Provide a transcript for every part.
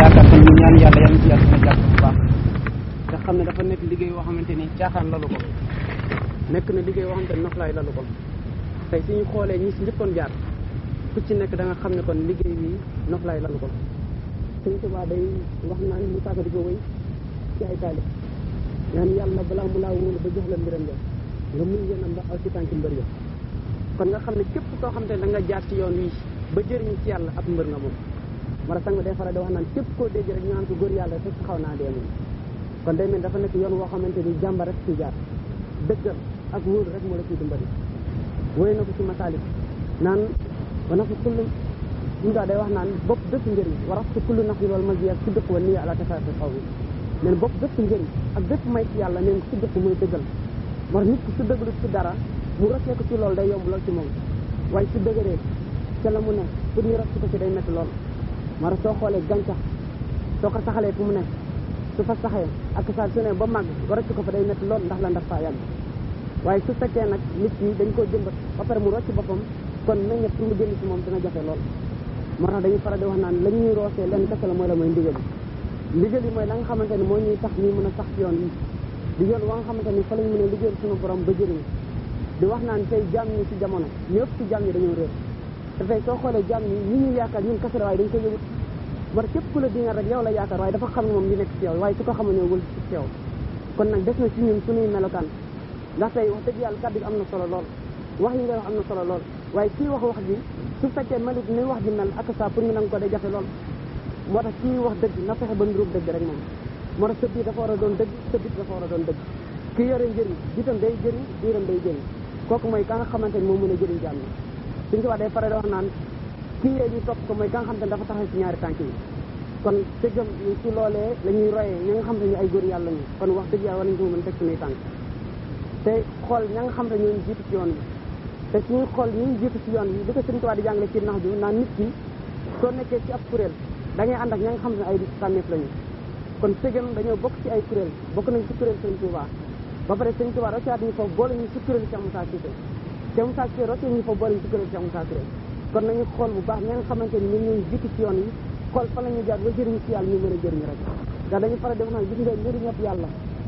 yaakaar kon ñu ñaan yàlla yàlla ci yàlla dina jàpp bu baax te xam ne dafa nekk liggéey woo xamante ni caaxaan lalu ko nekk na liggéey woo xamante ni noflaay lalu ko tey suñu xoolee ñi si njëkkoon jaar ku ci nekk da nga xam ne kon liggéey bi noflaay lalu ko sëñ Tuubaa day wax naan mu tàgga di ko wéy ci ay taalib ñaan yàlla balaa mu laa wóolu ba jox la mbiram nga nga mun yéenam ba aw ci tànki mbër ya kon nga xam ne képp koo xam te da nga jaar ci yoon wi ba jëriñu ci yàlla ab mbër nga moom mara sang day faral di wax naan képp koo dégg rek ñu naan ko góor yàlla fekk xaw naa dee moom kon day mel dafa nekk yoon woo xamante ni jàmba rek ci jaar dëggal ak wóolu rek moo la ciy dimbali wóy na ko ci masaalik naan wana ko kullu ñu daa day wax naan bopp bépp njëriñ warax ci kullu nax yi loolu ma ak si dëkk wa nii àla tafaati xaw bi neen bopp bépp njëriñ ak bépp may ci yàlla neen si dëkk muy dëggal war nit ki su dëggalu ci dara mu rëccee ko ci loolu day yomb lool ci moom waaye su dëgëree ca la mu ne pour ñu rëcc ko ci day métti lool mara soo xoolee gàncax soo ko saxalee fu mu ne su fa saxee ak saa su ne ba màgg nga rëcc ko fa day métti lool ndax la ndax faa yàgg waaye su fekkee nag nit ñi dañ koo jëmbat ba pare mu rocc boppam kon meññet pour mu génn ci moom dina jafe lool moo tax dañuy faral di wax naan la ñuy roosee lenn kese la mooy la mooy ndigal ndigal yi mooy la nga xamante ni moo ñuy tax ñuy mën a sax ci yoon yi di yoon wa nga xamante ni fa lañ mën a liggéeyal suñu borom ba jëriñ di wax naan tey jaam ñi ci jamono ñëpp ci jaam ñi dañoo réer te tey soo xoolee jaam ñi ñi ñuy yaakaar ñun kese la waaye dañ ko yëgut war képp ku la dinga rek yow la yaakaar waaye dafa xam moom li nekk ci yow waaye su ko xamal ne wël ci yow kon nag des na ci ñun suñuy melokaan ndax tey wax dëgg yàlla kàddu gi am na solo lool wax yi ngay wax am na solo lool waaye kii wax wax ji su fekkee melut ni wax ji mel ak saa pour ñu nangu ko day jafe lool moo tax kii wax dëgg na fexe ba nduróog dëgg rek moom moo tax sëb bi dafa war a doon dëgg sëb bi dafa war a doon dëgg kii yore njëriñ jiitam day jëriñ biiram day jëriñ kooku mooy ka nga xamante ni moo mën a jëriñ jaam ñi suñ ko wax day faral di wax naan kii yee ñu topp ko mooy ka nga xamante ni dafa taxaw ci ñaari tànk yi kon dëggam ñu ci loolee la ñuy royee ñi nga xam ne ñu ay góor yàlla ñu kon wax dëgg yàlla war nañ ko mën a teg suñuy tànk te xool ña nga xam ne ñooñu jiitu ci yoon bi te suñuy xool ñi ñu jiitu ci yoon bi di ko Sëriñ Tuubaa di jàngale ci nax ju naan nit ki soo nekkee ci ab kuréel da ngay ànd ak ña nga xam ne ay tànneef lañu kon sëgam dañoo bokk ci ay kuréel bokk nañ ci kuréel Sëriñ Tuubaa ba pare Sëriñ Tuubaa roccaat ñu foofu boole ñu ci kuréel Cheikh Moussa Cissé Cheikh Moussa Cissé rocce ñu foofu boole ñu ci kuréel Cheikh Moussa Cissé kon nañu xool bu baax ña nga xamante ni ñun ñooñu jiitu ci yoon yi xool fa la ñu jaar ba jëriñu ci yàlla ñu mën a jëriñu rek ndax dañu faral di wax naan gis nga njëriñab yàlla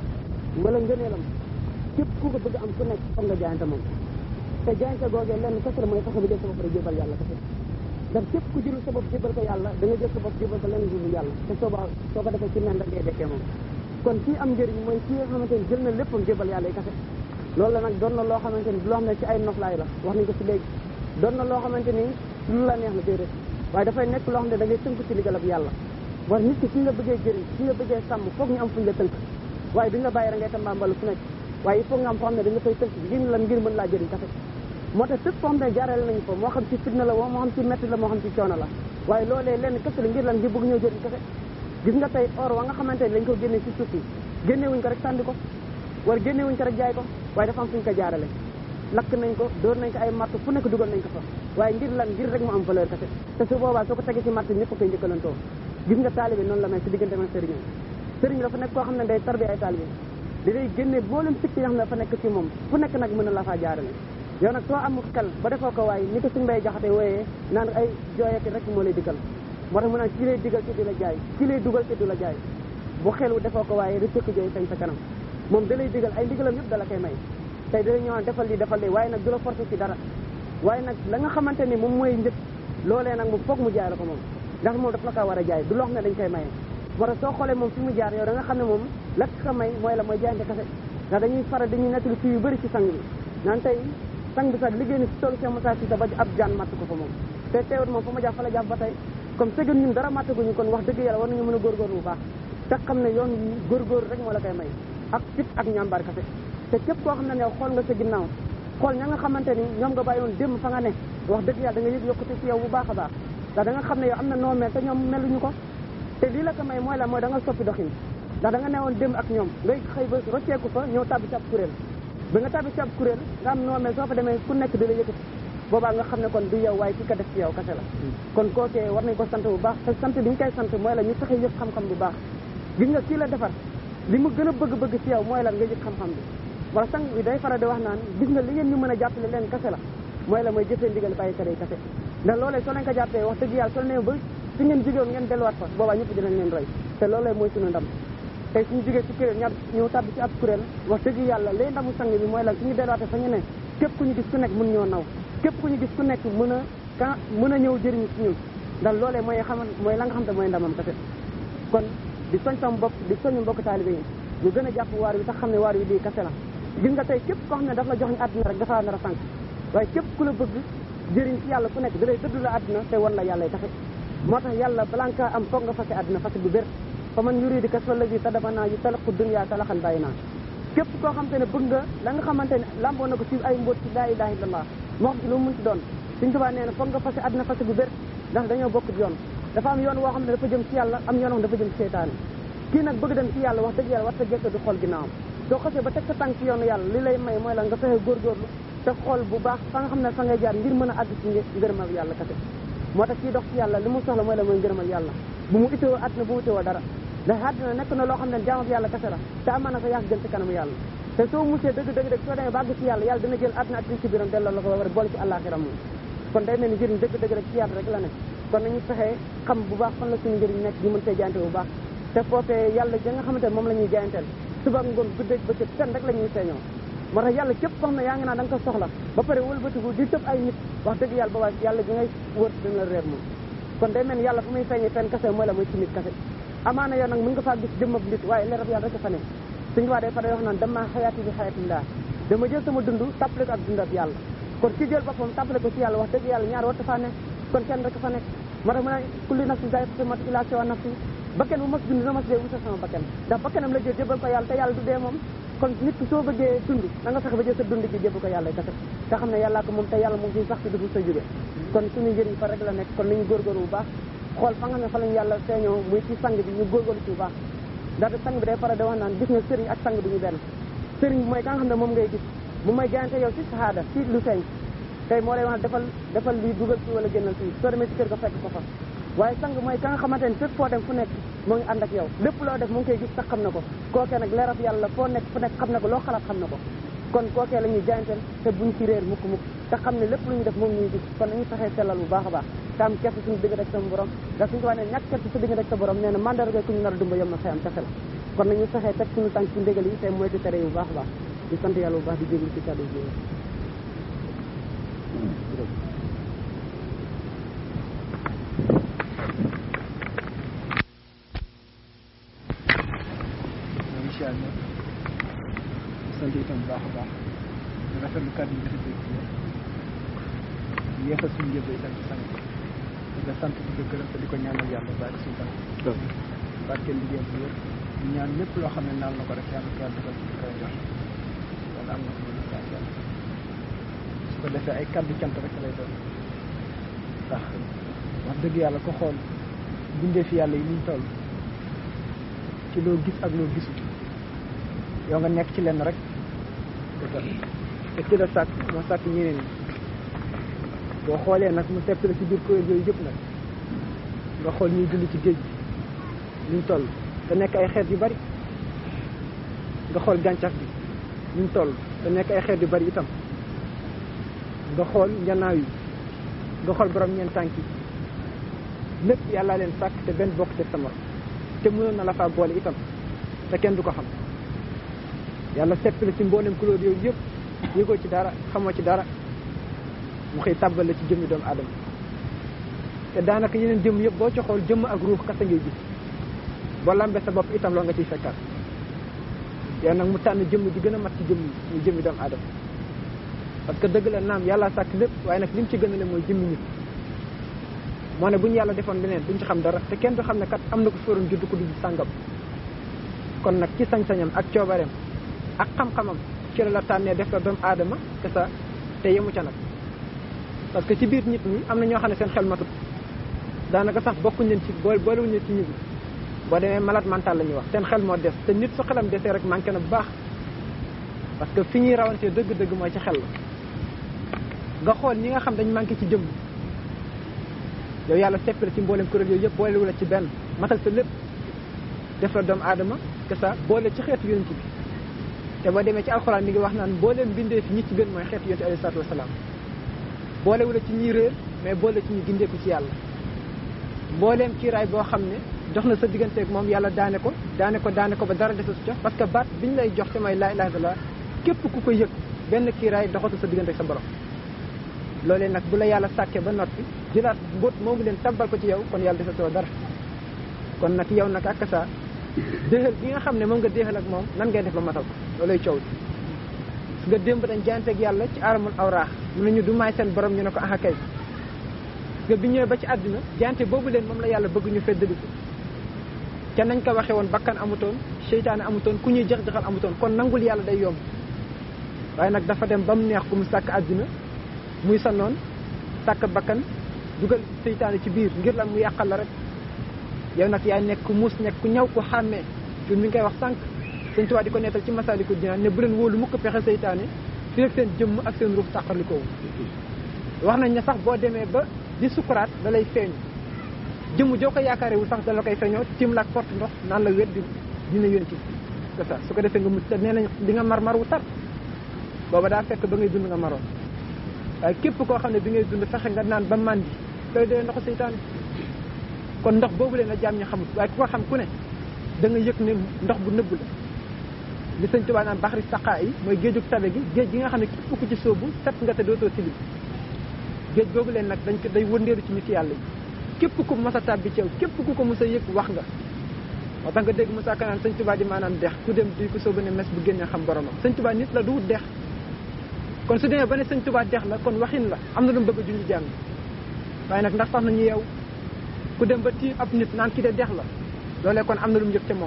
wala ngëneelam képp ku ko bëgg am ku nekk foog nga jaayante moom te jaayante googee lenn kese la mooy fexe bi jël sa bopp rek jébal yàlla kese ndax képp ku jëlul sa bopp jébal ko yàlla da nga jël sa bopp jébal ko lenn dul yàlla te soo ba soo ko defee ci nen da ngay dekkee moom kon kii am njëriñ mooy kii nga xamante ni jël na léppam jébal yàlla yi kese loolu la nag doon na loo xamante ni loo xam ne ci ay noflaay la wax nañ ko ci léegi doon na loo xamante ni lu la neex la déedéet waaye dafay nekk loo xam ne da ngay tënk ci liggéeyal yàlla war nit ki ki nga bëggee jëriñ ki nga bëggee sàmm foog ñu am fuñ la tënk waaye duñ la bàyyi rek ngay tambaambalu fu nekk waaye il faut nga am foo xam ne dañ la fay tënk ngir lan ngir mën laa jëriñ kese moo tax fépp foo xam ne jaarale nañu ko moo xam ci fitna la woo moo xam ci metti la moo xam ci coono la waaye loolee lenn kese la ngir lan ngir bëgg ñoo jëriñ kese gis nga tey or wa nga xamante ni dañ ko génne ci suuf si génnewuñ ko rek sànni ko wala génnewuñ ko rek jaay ko waaye dafa am fuñ ko jaarale lakk nañ ko dóor nañ ko ay matt fu nekk dugal nañ ko fa waaye ngir lan ngir rek mu am valeur kese te su boobaa soo ko tegee ci matt ñëpp koy njëkkalantoo gis nga taalibe noonu la mel ci diggante ak sëriñ sëriñ dafa nekk koo xam ne day tarbi ay taalibe di day génne boolem sikki yoo xam ne dafa nekk ci moom fu nekk nag mën na la faa jaarale yow nag soo amul xel ba defoo ko waaye ni ko suñ bay jaxate wooyee naan ay jooyati rek moo lay digal moo tax mu naan kii lay digal te du la jaay kii lay dugal te du la jaay bu xelu defoo ko waaye di sëkk jooy sañ sa kanam moom da lay digal ay ndigalam yëpp da la koy may tey da lay ñëwaan defal li defal li waaye nag du la forcé ci dara waaye nag la nga xamante ni moom mooy njëkk loolee nag mu foog mu jaay la ko moom ndax moom daf la kaa war a jaay du loo xam ne dañ koy maye moo tax soo xoolee moom fi mu jaar yow da nga xam ne moom la ko may mooy la mooy jaayante kase ndax dañuy faral dañuy nettali fii yu bëri ci sang bi naan tey sang bi sax liggéey ni si toolu Cheikh Moussa Cissé ba ab jaan matt ko fa moom te teewut moom fa ma jàpp fa la jàpp ba tey comme sëgën ñun dara mattaguñu kon wax dëgg yàlla war nañu mën a góorgóorlu bu baax te xam ne yoon yi góorgóorlu rek moo la koy may ak fit ak ñàmbaar kase te képp koo xam ne ne xool nga sa ginnaaw xool ña nga xamante ni ñoom nga bàyyoon démb fa nga ne wax dëgg yàlla da nga yëg yokkute ci yow bu baax a baax ndax da nga xam ne yow am na noo mel te ñoom meluñu ko te lii la ko may mooy la mooy da nga soppi doxin ndax da nga newoon démb ak ñoom ngay xëy ba rocceeku fa ñëw tàbbi ci ab kuréel ba nga tàbbi ci ab kuréel nga am noo mel soo fa demee ku nekk di la yëkkati boobaa nga xam ne kon du yow waaye ki ko def ci yow kese la kon kookee war nañ ko sant bu baax te sant bi ñu koy sant mooy la ñu fexe yëg xam-xam bu baax gis nga kii la defar li mu gën a bëgg-bëgg ci yow mooy lan nga yëg xam-xam bi wala sang bi day faral di wax naan gis nga li ngeen ñu mën a jàppale leen kese la mooy la mooy jëfee ndigal bàyyi tere yi kese ndax loolee soo leen ko jàppee wax dëgg yàlla soo leen ba fi ngeen jógewoon ngeen delluwaat fa boobaa ñëpp dinañ leen roy te loolu mooy suñu ndam tey suñu jógee ci kuréel ña ñëw tàbbi ci ab kuréel wax dëgg yàlla lay ndamu sang bi mooy lan suñu delluwaatee fa ñu ne képp ku ñu gis ku nekk mën ñoo naw képp ku ñu gis ku nekk mën a ka mën a ñëw jëriñu ci ñun ndax loolee mooy xaman mooy la nga xam te mooy ndamam kese kon di soñ sama bopp di soñu mbokk taalibe yi ñu gën a jàpp waar wi tax xam ne waar wi lii kese la gis nga tey képp koo xam ne daf la jox ñu àdduna rek dafa nar a sànq waaye képp ku la bëgg jëriñ ci yàlla ku nekk da lay dëddu la àdduna te wan la yàlla taxe moo tax yàlla balaa nga kaa am foog nga fase àdduna fase bu bér fa man yuridi kas fa lazi tadabana yu talaqu dunya talaxan bàyyi naa képp koo xamante ne bëgg nga la nga xamante ne lamboo na ko ci ay mbóot ci laa ilaha illallah moo xam ci lu mu mun ci doon suñ tubaa nee na foog nga fase àdduna fase bu bér ndax dañoo bokk yoon dafa am yoon woo xam ne dafa jëm ci yàlla am yoon woo dafa jëm ci seytaane kii nag bëgg dem ci yàlla wax dëgg yàlla war ta jekk du xool ginnaawam soo xasee ba teg sa tànk ci yoonu yàlla li lay may mooy la nga fexe góorgóorlu te xool bu baax fa nga xam ne fa ngay jaar ngir mën a àgg ci ngërëmal yàlla kese moo tax kii dox ci yàlla li mu soxla mooy la mooy ngërëmal yàlla bu mu itteewoo àdduna bu mu itteewoo dara ndax àdduna nekk na loo xam ne jaamab yàlla kese la te amaana sa yàq gën ci kanamu yàlla te soo musee dëgg dëgg dëgg soo demee ba àgg ci yàlla yàlla dina jël àdduna ak li ci biiram delloo la ko ba pare boole ci àllaaxira moom kon day mel ni njëriñ dëgg dëgg rek ci yàlla rek la nekk kon nañu fexee xam bu baax fan la suñu njëriñ nekk ñu mën see jaayante bu baax te foofee yàlla ja nga xamante ne moom la ñuy jaayanteel suba ngoon guddeeg bëccëg ten rek la ñuy feeñoo moo tax yàlla képp koo xam ne yaa ngi naan da nga ko soxla ba pare wëlbatiku di tëb ay nit wax dëgg yàlla boobaa yàlla gi ngay wër dina la réer moom kon day mel ni yàlla fu muy feeñee fenn kase mooy la mooy ci nit kase amaana yow nag mën nga faa gis jëmm ak nit waaye leerab yàlla rek fa ne suñu waa day fa day wax naan dama xayaati bi xayatillah dama jël sama dund tàppale ko ak dundab yàlla kon ki jël boppam tàppale ko ci yàlla wax dëgg yàlla ñaar warta faa nekk kon kenn rek fa nekk moo tax mu ne kulli nafsin zaa'iqatul mawt illaa siwa nafsi bakken bu mas dund na mas dee wutal sama bakken ndax bakkenam la jël jébal ko yàlla te yàlla du dee moom kon nit ki soo bëggee dund da nga fexe ba jël sa dund ci jébal ko yàlla kese te xam ne yàllaa ko moom te yàlla moom fii sax si du sa jóge kon suñu njëriñ fa rek la nekk kon nañu góorgóorlu bu baax xool fa nga xam ne fa lañu yàlla feeñoo muy ci sang bi ñu góorgóorlu ci bu baax ndaxte sang bi day faral di wax naan gis nga sëriñ ak sang bi ñu benn sëriñ bi mooy ka nga xam ne moom ngay gis bu may jaayante yow ci sahaada ci lu feeñ tey moo lay wax defal defal lii dugal fii wala génnal fii soo demee ci kër ga fekk ko fa waaye sang mooy ka nga xamante ne fépp foo dem fu nekk moo ngi ànd ak yow lépp loo def mu ngi koy gis sax xam na ko kookee nag leerab yàlla foo nekk fu nekk xam na ko loo xalaat xam na ko kon kookee la ñuy jaayanteel te buñ ci réer mukk mukk te xam ne lépp lu ñu def moom ñuy gis kon nañu fexee sellal bu baax a baax te am kersa suñu digg rek sama borom ndax suñu ko wax ne ñàkk kersa sa digg rek sa borom nee na mandarga ku ñu nar a dumba yom na xëyam kese la kon nañu fexee teg suñu tànk ci ndégal yi te moytu tere yi bu baax a baax di sant yàlla bu baax di jéglu ci kàddu yi incha allah sant itam bu baax a baax di rafetlu kàddu yi nga xam ne di yeesal suñu yëpp itam ci sant di nga sant di ko gërëm te di ko ñaanal yàlla baari suñu tam barkeel liggéeyam bu wér di ñaan lépp loo xam ne naal na ko rek yàlla ko yàlla defal ci koy jox wala am na ko lu saa yàlla su ko defee ay kàddu cant rek lay doon ndax wax dëgg yàlla ko xool bindee fi yàlla yi niñ toll ci loo gis ak loo gisul yow nga nekk ci lenn rek te ci la sàkk moo sàkk ñeneen ñi boo xoolee nag mu sepp la ci biir kuréel yooyu yëpp nag nga xool ñuy dund ci géej gi ñu toll te nekk ay xeet yu bari nga xool gàncax bi ñu toll te nekk ay xeet yu bari itam nga xool njanaaw yi nga xool borom ñeent tànk yi lépp yàlla leen sàkk te benn bokk te sama te mënoon na la faa boole itam te kenn du ko xam yàlla sepp la ci mboolem couleur yooyu yëpp yëgoo ci dara xamoo ci dara mu xëy tàbbal la ci jëmmi doomu aadama te daanaka yeneen jëmm yëpp boo ci xool jëmm ak ruux kasa ngay gis boo lambee sa bopp itam loo nga ciy fekkaat yow nag mu tànn jëmm ji gën a mat ci jëmm muy jëmmi doomu aadama parce que dëgg la naam yàlla sàkk lépp waaye nag li mu ci gën a le mooy jëmmi nit moo ne bu ñu yàlla defoon leneen duñ ci xam dara te kenn du xam ne kat am na ko fóorum judd ko dugg sàngam kon nag ci sañ-sañam ak coobareem ak xam-xamam ci la la tànnee def la doomu aadama te sa te yemu ca nag parce que ci biir nit ñi am na ñoo xam ne seen xel matut daanaka sax bokkuñ leen ci boole boolewuñ leen ci nit ñi boo demee malade mental la ñuy wax seen xel moo des te nit su xelam desee rek manqué na bu baax parce que fi ñuy rawantee dëgg-dëgg mooy ci xel la nga xool ñi nga xam dañ manqué ci jëmm yow yàlla seppale ci mboolem kuréel yooyu yëpp boolewu la ci benn matal sa lépp def la doomu aadama que ça boole ci xeetu yonent bi te boo demee ci alxuraan mi ngi wax naan mbooleem bindee fi ñi ci gën mooy xeetu yonent alayhi salaatu wasalaam boolewu la ci ñi réer mais boole ci ñi gindeeku ci yàlla mbooleem kiiraay boo xam ne dox na sa digganteeg moom yàlla daane ko daane ko daane ko ba dara desatu ca parce que baat biñ lay jox te mooy laa ilaha illallah képp ku ko yëg benn kiiraay doxatu sa digganteeg sa borom loolee nag bu la yàlla sàkkee ba noppi jëlaat mbóot moomu leen tabbal ko ci yow kon yàlla desatoo dara kon nag yow nag ak sa déexal bi nga xam ne moom nga déexal ak moom nan ngay def ba matal ko loolay coow su nga démb dañ jaanteeg yàlla ci aramul awraax mu ne ñu du maay seen borom ñu ne ko aha kay nga bi ñëwee ba ci àdduna jaante boobu leen moom la yàlla bëgg ñu feddali ko ca nañ ko waxee woon bakkan amutoon seytaane amutoon ku ñuy jax-jaxal amutoon kon nangul yàlla day yomb waaye nag dafa dem ba mu neex ku mu sàkk àdduna muy sa noon sàkk bakkan dugal seytaane ci biir ngir lan mu yàqal la rek yow nag yaay nekk ku muus nekk ku ñaw ku xàmmee ñun mi ngi koy wax sànq sëñ Tuubaa di ko nettal ci Masaalikul Jinaan ne bu leen wóolu mukk pexe seytaane fi ak seen jëmm ak seen ruux tàqalikoo wax nañ ne sax boo demee ba di sukuraat da lay feeñu jëmm joo ko yaakaarewul sax da la koy feeñoo tiim la ak porte ndox naan la wet di dina yéen ci c'est ça su ko defee nga mucc te nee nañ di nga mar mar wu tar booba daa fekk ba ngay dund nga maroon waaye képp koo xam ne bi ngay dund fexe nga naan ba màndi looy doy ndoxu seytaane kon ndox boobu leen a jaam ñi xamut waaye ku ko xam ku ne da nga yëg ne ndox bu nëbbu la li sëñ Tuubaa naan baxari saqaa yi mooy géejug tabe gi géej gi nga xam ne képp ku ci sóobu set nga te dootoo tilim géej boobu leen nag dañ ko day wëndeelu ci nit yàlla yi képp ku mos a tàbbi ci yow képp ku ko mos a yëg wax nga moo tax nga dégg Moussa Kanaan sëñ Tuubaa di maanaam dex ku dem duy ko sóobu ne mes bu génnee xam boromam sëñ Tuubaa nit la du wut dex kon su demee ba ne sëñ Tuubaa dex la kon waxin la am na lu mu bëgg a junj jàng waaye nag ndax tax nañu yow ku dem ba tii ab nit naan ki de dex la loolee kon am na lu mu yëg ca moom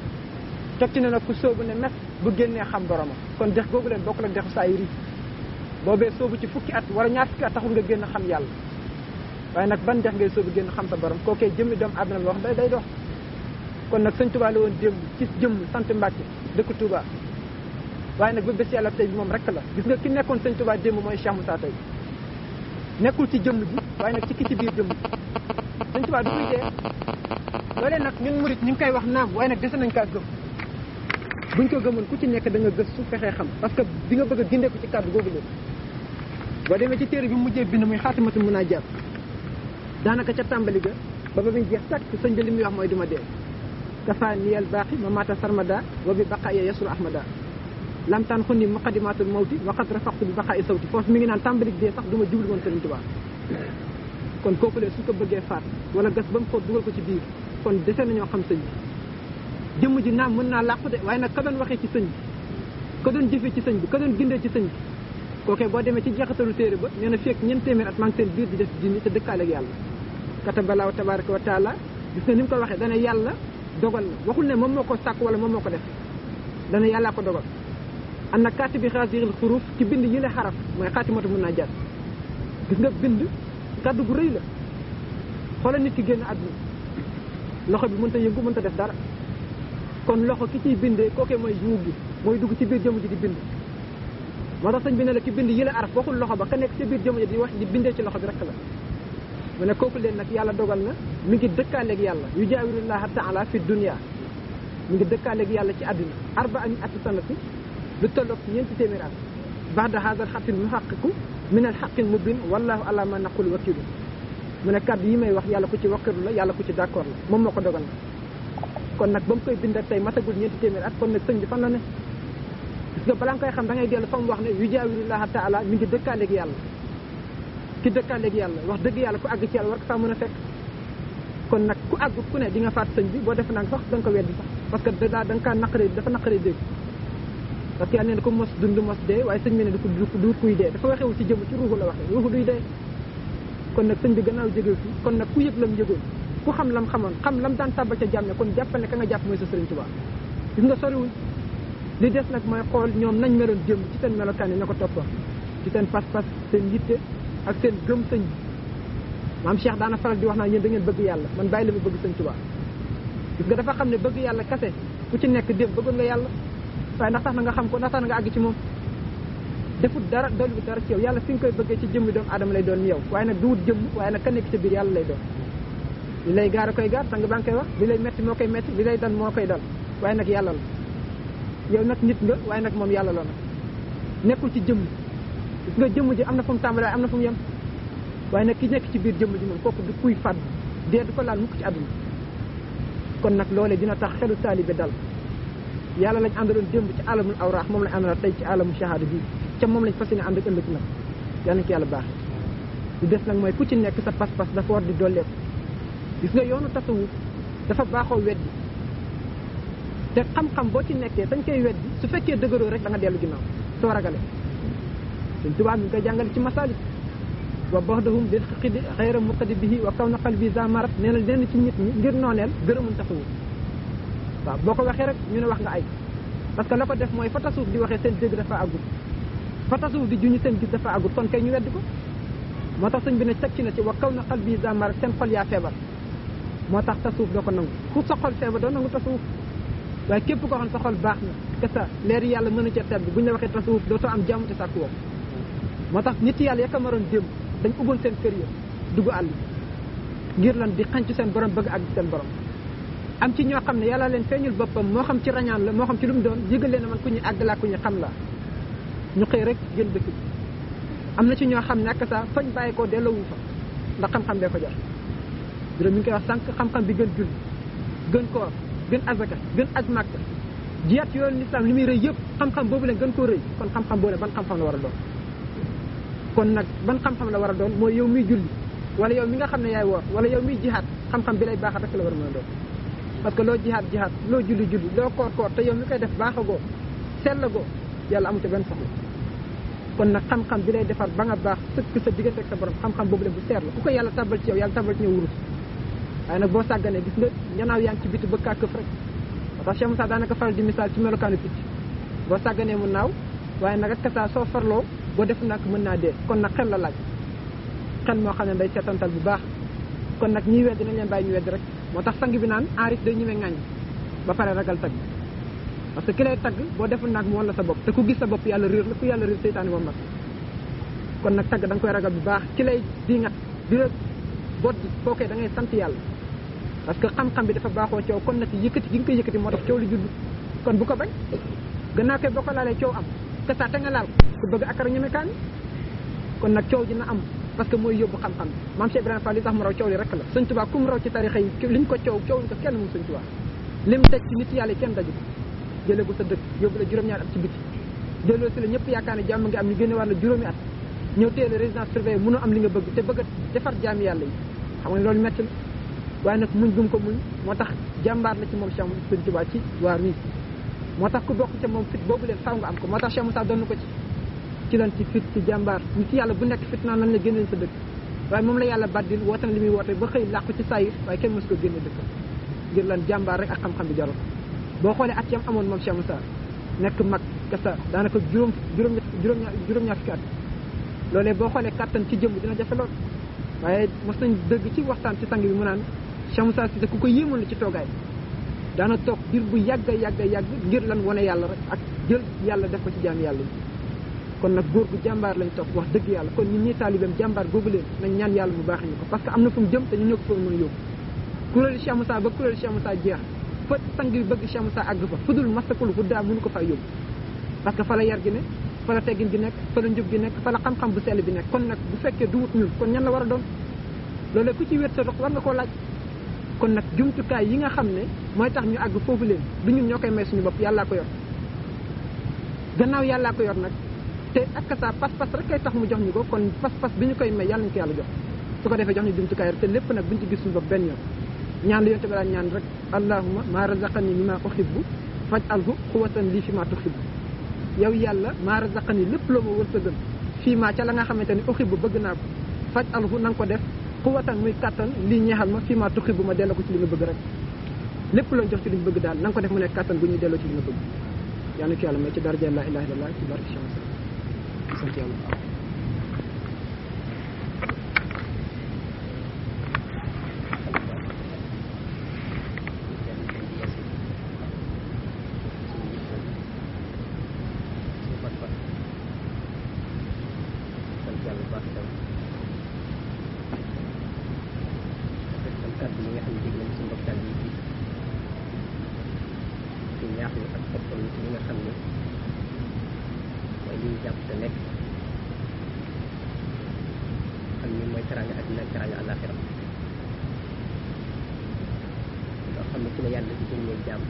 teg ci ne nag ku sóobu ne mes bu génnee xam boromam kon dex googu leen bokk la dexu saa yi boobee soobu ci fukki at wala ñaar fukki at taxul nga génn xam yàlla waaye nag ban dex ngay soobu génn xam sa borom kookee jëmmi doomu àdduna la wax day day dox kon nag sëñ Tuubaa la woon démb ci jëmm sant Mbàkke dëkk Tuubaa waaye nag ba bés yàlla tey bi moom rek la gis nga ki nekkoon sëñ Tuubaa démb mooy Cheikh Moussa tey nekkul ci jëmm ji waaye nag ci ki ci biir jëmm ji sëñ Tuubaa du koy dee loolee nag ñun murit ñu ngi koy wax naam waaye nag dese nañ kaa gëm buñ ko gëmoon ku ci nekk da nga gëstu fexee xam parce que di nga bëgg a gindeeku ci kàddu googu leen boo demee ci téere bi mu mujjee bind muy xaatimatu mun naa jàpp daanaka ca tàmbali ga ba ba muy jeex tàkk sëñ bi li muy wax mooy duma dee kafa niyal baaxi ma mata sarmada wa bi baqa ya yasru ahmada lam taan xunni muqaddimatul mawti wa qad rafaqtu bi baqa i sawti foofu mi ngi naan tàmbali dee sax du ma jublu woon Sëriñ Tuubaa kon kooku lee suñ ko bëggee faat wala gas ba mu ko dugal ko ci biir kon dese nañoo xam sëñ bi jëmm ji naam mën naa làqu de waaye nag ka doon waxee ci sëñ bi ka doon jëfee ci sëñ bi ka doon gindee ci sëñ bi kookee boo demee ci jeexatalu téere ba nee na fekk ñeent téeméer at maa ngi seen biir di def jinni te dëkkaale ak yàlla katabalaaw tabaraka wa taala gis nga ni mu ko waxee dana yàlla dogal na waxul ne moom moo ko sàkk wala moom moo ko def dana yàllaa ko dogal an na kaati bi xaasiril xuruuf ci bind yi la xaraf mooy xaatimatu mun naa jàtt gis nga bind kàddu gu rëy la xoolal nit ki génn àdduna loxo bi mënta yëngu mënta def dara kon loxo ki ciy bindee kookee mooy yuug gi mooy dugg ci biir jëmm ji di bind moo tax sëñ bi ne la ki bind yi la araf waxul loxo ba ka nekk ci biir jëmm ji di wax di bindee ci loxo bi rek la mu ne kooku leen nag yàlla dogal na mi ngi dëkkaaleeg yàlla yu jaawirullaha taala fi dunia mi ngi dëkkaaleeg yàlla ci àdduna arba ani ati sanati lu tolloog ñeenti téeméer at baxda hadal xatil muhaqiqu min al xaqil mubin wallahu ala ma naqul wakilu mu ne kàddu yi may wax yàlla ku ci wakkilu la yàlla ku ci d'accord la moom moo ko dogal na kon nag ba mu koy bindal tey matagul ñeenti téeméer at kon nag sëñ bi fan la ne gis nga balaa nga koy xam da ngay dellu fa mu wax ne yu jaawirullaha taala mi ngi dëkkaaleeg yàlla ki dëkkaaleeg yàlla wax dëgg yàlla ku àgg ci yàlla war ko faa mën a fekk kon nag ku àgg ku ne di nga faat sëñ bi boo def nag sax da nga ko weddi sax parce que da da nga kaa naqaree dafa naqaree dégg parce que yàlla nee na ko mos dund mos dee waaye sëñ bi ne du ko du kuy dee dafa waxewul ci jëm ci ruuxu la waxee ruuxu duy dee kon nag sëñ bi gannaaw jógee fi kon nag ku yëg lam yëgoon ku xam lam xamoon xam lam daan tàbbal ca jàmme kon jàppal ne ka nga jàpp mooy sa sëriñ Tuubaa gis nga soriwuñ li des nag mooy xool ñoom nañ meloon démb ci seen melokaan yi na ko toppoon ci seen pas-pas seen yitte ak seen gëm sëñ bi maam Cheikh daana faral di wax naa yéen da ngeen bëgg yàlla man bàyyi la ma bëgg sëñ Tuubaa gis nga dafa xam ne bëgg yàlla kase ku ci nekk démb bëggoon nga yàlla waaye ndax tax na nga xam ko ndax tax na nga àgg ci moom defut dara dolli dara ci yow yàlla fi nga koy bëggee ci jëmmi doomu aadama lay doon ni yow waaye nag du wut jëmm waaye nag ka nekk ci biir yàlla lay doon li lay gaar a koy gaar sang baa ngi koy wax li lay metti moo koy metti li lay dal moo koy dal waaye nag yàlla la yow nag nit nga waaye nag moom yàlla la nag nekkul ci jëmm gis nga jëmm ji am na fu mu tàmbalee am na fu mu yem waaye nag ki nekk ci biir jëmm ji moom kooku du kuy fàdd dee du ko laal mukk ci àdduna kon nag loolee dina tax xelu taalibe dal yàlla lañ àndaloon démb ci alamul awraax moom lañ àndal tey ci alamu shahada bi ca moom lañ fas yéene ànd ak ëllëg nag yal nañ ko yàlla baax lu des nag mooy ku ci nekk sa pas-pas dafa war di dolleeku gis nga yoonu tasawuf dafa baaxoo weddi te xam-xam boo ci nekkee dañ koy weddi su fekkee dëgëroo rek da nga dellu ginnaaw soo ragale suñ tubaab mi ngi koy jàngale ci masalik wa baxdahum bil xidi xayra muqadi bihi wa kaw na qalbi zamarat nee na lenn ci nit ñi ngir nooneel gërëmuñ tasawuf waaw boo ko waxee rek ñu ne wax nga ay parce que la ko def mooy fa tasawuf di waxee seen dégg dafa àggul fa tasawuf di juñu seen gis dafa àggul kon kay ñu weddi ko moo tax sëñ bi ne teg ci na ci wa kaw na qalbi zamarat seen xol yaa feebar moo tax tasawuf doo ko nangu ku sa xol feebar doo nangu tasawuf waaye képp koo xam sa xol baax na que ça leer yàlla mën a ca tedd bu ñu la waxee tasawuf dootoo am jàmm te sàkku woo moo tax nit yàlla yaka maroon démb dañ ubboon seen kër ya dugg àll ngir lan di xanc seen borom bëgg ak seen borom am ci ñoo xam ne yàlla leen feeñul boppam moo xam ci rañaan la moo xam ci lu mu doon yëgal leen man ku ñu àgg laa ku ñu xam laa ñu xëy rek gën dëkk bi am na ci ñoo xam ne ak saa fañ bàyyi koo delloowu fa ndax xam-xam bee ko jar juróom mi ngi koy wax sànq xam-xam bi gën julli gën koor gën azaka gën aj màkka jiyaat yoonu lislaam li muy rëy yëpp xam-xam boobu leen gën koo rëy kon xam-xam boobu ban xam-xam la war a doon kon nag ban xam-xam la war a doon mooy yow miy julli wala yow mi nga xam ne yaay woor wala yow miy jihaat xam-xam bi lay baaxat rek la war a mën a doon parce que loo jihaat jihaat loo julli julli loo koor koor te yow mi koy def baaxagoo sellagoo yàlla amu ca benn soxla kon nag xam-xam bi lay defar ba nga baax sëkk sa diggante ak sa borom xam-xam boobu leen bu seer la ku ko yàlla tabal ci yow yàlla tabal ci ñëw wurus waaye nag boo sàgganee gis nga ñanaaw yaa ngi ci biti bëgg kaa këf rek moo tax Cheikh Moussa daanaka faral di misaal ci melokaanu picc boo sàgganee mu naaw waaye nag ak saa soo farloo boo def nag mën naa dee kon nag xel la laaj xel moo xam ne day seetantal bu baax kon nag ñiy wedd nañ leen bàyyi ñu wedd rek moo tax sang bi naan aarif day ñëwee ŋàññ ba pare ragal tagg parce que ki lay tagg boo deful nag mu wan la sa bopp te ku gis sa bopp yàlla réer la ku yàlla réer seytaane moom la kon nag tagg da nga koy ragal bu baax ki lay di ngat di la bot di kookee da ngay sant yàlla parce que xam-xam bi dafa baaxoo coow kon nag yëkkati gi nga koy yëkkati moo tax coow li judd kon bu ko bañ gannaaw koy boo ko laalee coow am te saa te nga laal ku bëgg akara ñeme kaani kon nag coow dina am parce que mooy yóbbu xam-xam bi maam Cheikh Ibrahima Fall li tax mu raw coow li rek la sëñ Tuubaa ku mu raw ci tarixa yi liñ ko coow coow ko kenn moom sëñ Tuubaa lim teg ci nit yàlla yi kenn daju ko jëleegul sa dëkk yóbbu la juróom-ñaari at ci biti delloo si la ñëpp yaakaar ne jàmm nga am ñu génne war la juróomi at ñëw téye la résidence surveillée mënoo am li nga bëgg te bëgg a defar jaami yàlla yi xam nga loolu metti la waaye nag muñ gum ko muñ moo tax jàmbaar la ci moom Cheikh sëñ Tuubaa ci waar wi moo tax ku bokk ca moom fit boobu leen faw nga am ko moo tax Cheikh Moussa doon ko ci ci lan ci fit ci jàmbaar ñu ci yàlla bu nekk fit naan lañ la génneen sa dëkk waaye moom la yàlla baddil woote na li muy woote ba xëy làqu ci saayir waaye kenn mos ko génne dëkk ngir lan jàmbaar rek ak xam-xam bi jarul boo xoolee at yam amoon moom Cheikh Moussa nekk mag kasa daanaka juróom juróom juróom juróom-ñaar fukki at loolee boo xoolee kattan ci jëmm dina jafe lool waaye mos nañ dëgg ci waxtaan ci sang bi mu naan Cheikh Moussa Cissé ku ko yéemoon la ci toogaay daana toog diir bu yàgga yàgga yàgg ngir lan wane yàlla rek ak jël yàlla def ko ci jaam yàlla yi kon nag góor gu jàmbaar lañ topp wax dëgg yàlla kon ñun ñii taalibeem jàmbaar googu leen nañ ñaan yàlla mu baax ñu ko parce que am na fu mu jëm te ñu ñoo ko fa mën a yóbbu kuréelu Cheikh Moussa ba kuréelu Cheikh Moussa jeex fa sang bi bëgg Cheikh Moussa àgg fa fudul masakul fu daa mënu ko faa yóbbu parce que fa la yar gi ne fa la teggin gi nekk fa la njub gi nekk fa la xam-xam bu sell bi nekk kon nag bu fekkee du wut ñun kon ñan la war a doon loolu ku ci wér sa dox war nga koo laaj kon nag jumtukaay yi nga xam ne mooy tax ñu àgg foofu leen du ñun ñoo koy may suñu bopp yàllaa ko yor gannaaw yàllaa ko yor nag te ak sa pas-pas rek kay tax mu jox ñu ko kon pas-pas bi ñu koy may yàlla ñu ko yàlla jox su ko defee jox ñu jumtukaay rek te lépp nag buñ ci gis suñu bopp benn yoon ñaan la yonte bi daan ñaan rek allahuma maa razaqani mi maa uhibbu faj alhu xuwatan lii fi maa tuhibbu yow yàlla maa razaqani lépp loo ma wërsëgal fii maa ca la nga xamante ni uhibbu bëgg naa ko faj alhu na nga ko def xuwatan muy kattan lii ñeexal ma fii maa tuhibbu ma delloo ko ci li nga bëgg rek lépp loo jox ci li ñu bëgg daal na nga ko def mu nekk kattan bu ñuy delloo ci li nga bëgg yàlla ko yàlla may ci daraja la ilaha illallah ci barke Cheikh sant yàlla la yàlla di génnee jàmm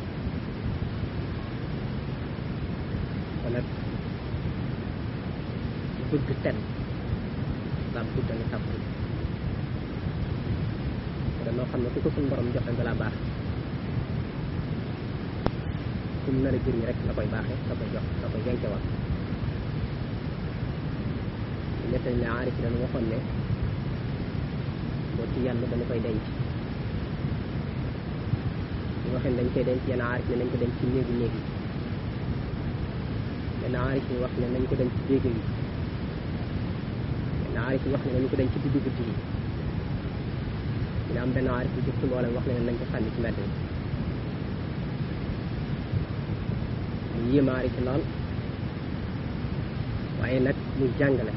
kon nag bëgg ten daal guddale sàpp te loo xam ne ku ko suñu borom joxe nga laa baax fu mu nar a jëriñ rek la koy baaxee la koy jox la koy yenkewal nettali ne aarif yi dañu waxoon ne boo ci yàlla dañu koy denc ñu waxee dañ koy denc yenn aarif ne nañ ko denc ci néegu néeg yi yenn aarif yi wax ne nañ ko denc ci déeg yi yenn aarif yi wax ne nañ ko denc ci diggu guddi yi dina am benn aarif bu jëkk mboolem wax ne nañ ko sànni ci mbedd mi mu yéem aarif yi lool waaye nag muy jàngale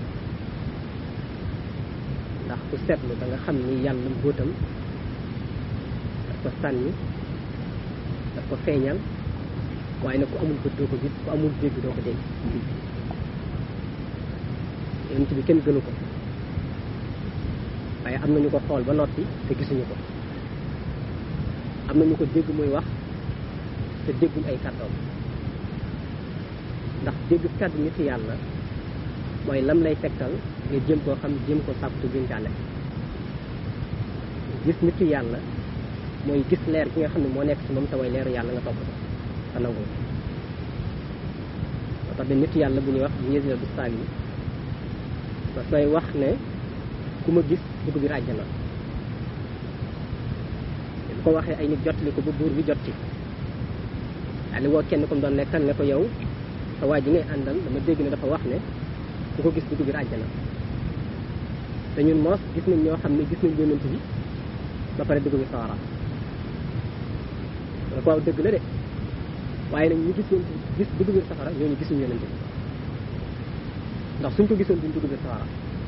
ndax ku seetlu da nga xam ni yàlla mbóotam daf ko sànni daf ko feeñal waaye nag ku amul bët doo ko gis ku amul dégg doo ko dégg yonent bi kenn gënu ko waaye am nañu ko xool ba noppi te gisuñu ko am nañu ko dégg muy wax te dégguñ ay kàddoom ndax dégg kàddu nit yàlla mooy lam lay tegtal nga jëm koo xam jëm ko sàkkutu binkaale gis nit yàlla mooy gis leer gi nga xam ne moo nekk ci moom te way leeru yàlla nga topp ko te nangu moo tax de nit yàlla bu ñuy wax Yéesil bu saag yi parce que wax ne ku ma gis dugg biir àjjana bu ko waxee ay nit jotali ko ba buur bi jot ci daal di woo kenn comme doon nekkal ne ko yow sa waa ji ngay àndal dama dégg ne dafa wax ne ku ko gis dugg biir àjjana te ñun moos gis nañ ñoo xam ne gis nañ yonent bi ba pare dugg bi sawara da ko waaw dëgg la de waaye nag ñu gis yonent bi gis dugg biir safara ñooñu gisuñu yonent bi ndax suñ ko gisoon duñ dugg biir sawara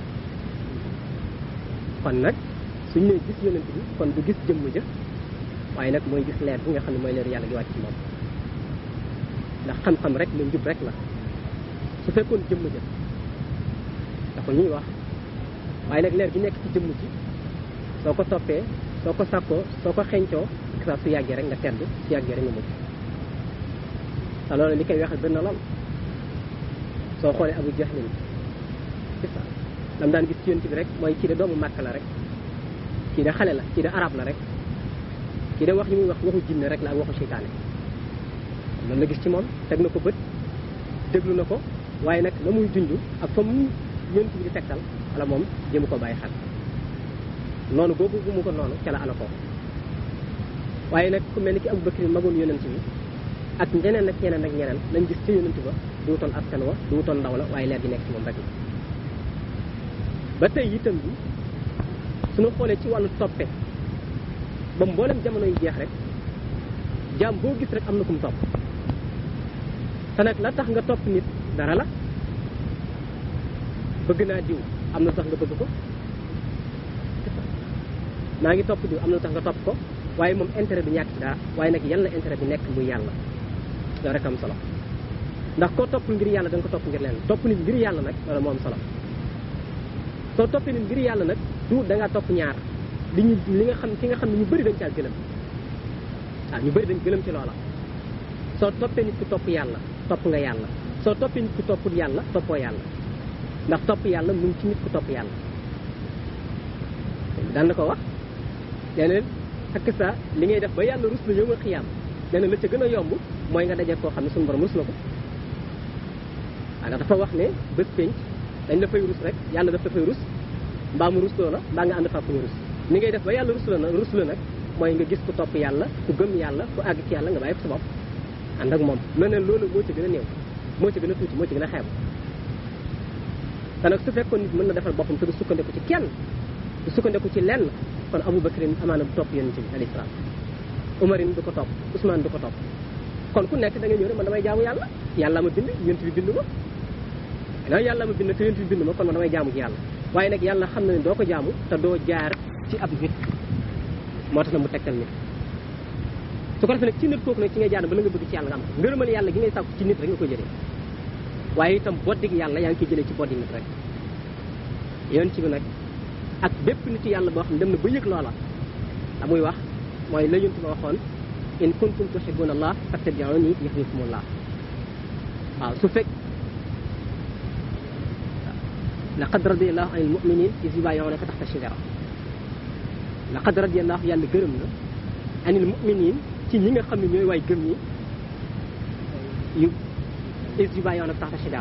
kon nag suñ nee gis yonent bi kon du gis jëmm ja waaye nag mooy gis leer bi nga xam ne mooy leer yàlla gi wàcc ci moom ndax xam-xam rek la njub rek la su fekkoon jëmm ja dafa ñuy wax waaye nag leer gi nekk ci jëmm ji soo ko toppee soo ko sàkkoo soo ko xencoo saa su yàggee rek nga tedd su yàggee rek nga mucc te loolu li koy waxal bëri na lool soo xoolee abu jahlin c'est ça lam daan gis ci yonent bi rek mooy kii de doomu màkk la rek kii de xale la kii de arab la rek kii de wax yi muy wax waxu jinne rek la ak waxu seytaane loolu la gis ci moom teg na ko bët déglu na ko waaye nag la muy junj ak fa mu yonent bi di tegtal wala moom jëmu ko bàyyi xel noonu googu mu ko noonu ca la ana ko waaye nag ku mel ni ki Abu Bakri magoon yonent bi ak ñeneen ak ñeneen ak ñeneen lañ gis ci yonent ba du wutoon askan wa du wutoon ndaw la waaye leer gi nekk ci moom rek la ba tey itam bi suñu xoolee ci wàllu toppe ba mboolem jamono yu jeex rek jaam boo gis rek am na ku mu topp te nag la tax nga topp nit dara la bëgg naa diw am na tax nga bëgg ko maa ngi topp diw am na tax nga topp ko waaye moom intérêt bi ñàkk ci dara waaye nag yan la intérêt bi nekk muy yàlla loolu rek am solo ndax koo topp ngir yàlla da nga ko topp ngir leen topp nit ngir yàlla nag loolu moo am solo soo toppee nit ngir yàlla nag du da ngaa topp ñaar li ñu li nga xam ki nga xam ne ñu bëri dañ caa gëlëm waaw ñu bëri dañ gëlëm ci loola soo toppee nit ku topp yàlla topp nga yàlla soo toppee nit ku toppul yàlla toppoo yàlla ndax topp yàlla mu ngi ci nit ku topp yàlla daan na ko wax nee na ak sa li ngay def ba yàlla rus la yow nga xiyaam nee na la ca gën a yomb mooy nga daje koo xam ne suñu borom rus na ko waaw ndax dafa wax ne bés penc dañ la fay rus rek yàlla daf la fay rus mbaa mu rus loo la mbaa nga ànd faa ku ñu rus ni ngay def ba yàlla rus la nag rus la nag mooy nga gis ku topp yàlla ku gëm yàlla ku àgg ci yàlla nga bàyyi ko sa bopp ànd ak moom leneen loolu moo ci gën a néew moo ci gën a tuuti moo ci gën a xeeb te nag su fekkoon nit mën na defal boppam te du sukkandiku ci kenn du sukkandiku ci lenn kon Abu Bakrin amaana du topp yonent bi alayhi salaam Umarin du ko topp Ousmane du ko topp kon ku nekk da nga ñëw ne man damay jaamu yàlla yàlla ma bind yonent bi bind ma non yàlla ma bind te yonent bi bind ma kon man damay jaamu ci yàlla waaye nag yàlla xam na ne doo ko jaamu te doo jaar ci ab nit moo tax na mu tegtal nit su ko defee nag ci nit kooku nag ci ngay jaar ba la nga bëgg ci yàlla nga am ngërëmal yàlla gi ngay sàkku ci nit rek nga koy jëlee waaye itam boddig yàlla yaa ngi koy jëlee ci boddi nit rek yonent bi nag ak bépp nit yàlla boo xam ne dem na ba yëg loola la muy wax mooy la yonent ba waxoon in kuntum tuhibbuna allah fattabi'uni yuhibbukumullah waaw su fekk laqad radiyallahu anil mu'minin iz yubayyi'unaka tahta shajara laqad radiyallahu yàlla gërëm na anil mu'minin ci ñi nga xam ne ñooy waay gëm ñi yu iz yubayyi'unaka tahta shajara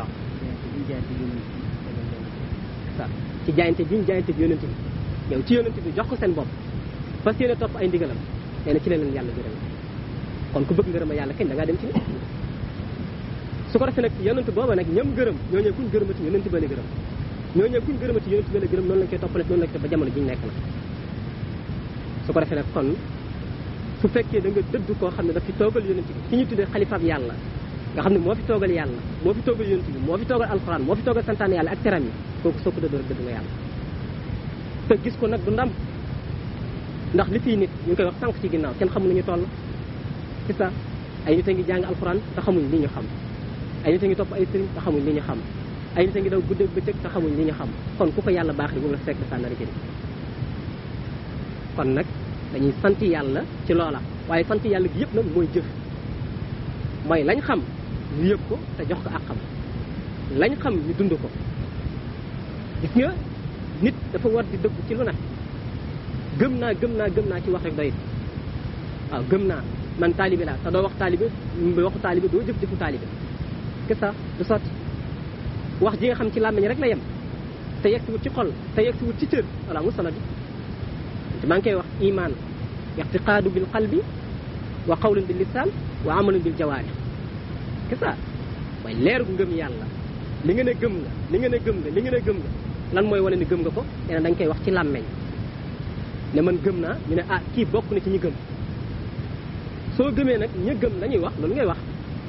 waaw ci jaayante bi ñu jaayante bi yonent bi yow ci yonent bi jox ko seen bopp fas yéene topp ay ndigalam nee na ci la leen yàlla gërëm kon ku bëgg ngërëma yàlla kañ da ngaa dem ci nit su ko defee nag yonent booba nag ñam gërëm ñoo ñëw kuñ gërëmati yonent ba la gërëm ñoo ñëw kuñ gërëmati yonent ba la gërëm noonu lañ koy toppale noonu lañ koy ba jamono ji ñu nekk na su ko defee nag kon su fekkee da nga dëdd koo xam ne daf fi toogal yonent bi ki ñu tuddee xalifaab yàlla nga xam ne moo fi toogal yàlla moo fi toogal yonent bi moo fi toogal alxuraan moo fi toogal santaan yàlla ak teram yi kooku soo ko dëddoo rek dëdd nga yàlla te gis ko nag du ndam ndax li fii nit ñu ngi koy wax sànq ci ginnaaw kenn xamul ñu toll c'est ça ay nit a ngi jàng alxuraan te xamuñ li ñu xam ay nit a ngi topp ay sëriñ te xamuñ li ñu xam ay nit a ngi daw guddeeg bëccëg te xamuñ li ñu xam kon ku ko yàlla baax di bu la fekk sa nar a jëriñ kon nag dañuy sant yàlla ci loola waaye sant yàlla gi yëpp nag mooy jëf mooy lañ xam ñu yëg ko te jox ko ak xam lañ xam ñu dund ko gis nga nit dafa war di dëgg ci lu ne gëm naa gëm naa gëm naa ci wax rek doyit waaw gëm naa man taalibe laa te doo wax taalibe waxu taalibe doo jëf jëfu taalibe que ça du sotti wax ji nga xam ci làmmiñ rek la yem te yegg si wut ci xol te yegg si wut ci cër voilà mu solo bi te maa ngi koy wax iman ixtiqaadu bil qalbi wa qawlun bil lisaan wa amalun bil jawaarih que ça waaye leeru ngëm yàlla li nga ne gëm nga li nga ne gëm nga li nga ne gëm nga lan mooy wane ni gëm nga ko nee na dañ koy wax ci làmmeñ ne man gëm naa ñu ne ah kii bokk na ci ñi gëm soo gëmee nag ña gëm lañuy wax loolu ngay wax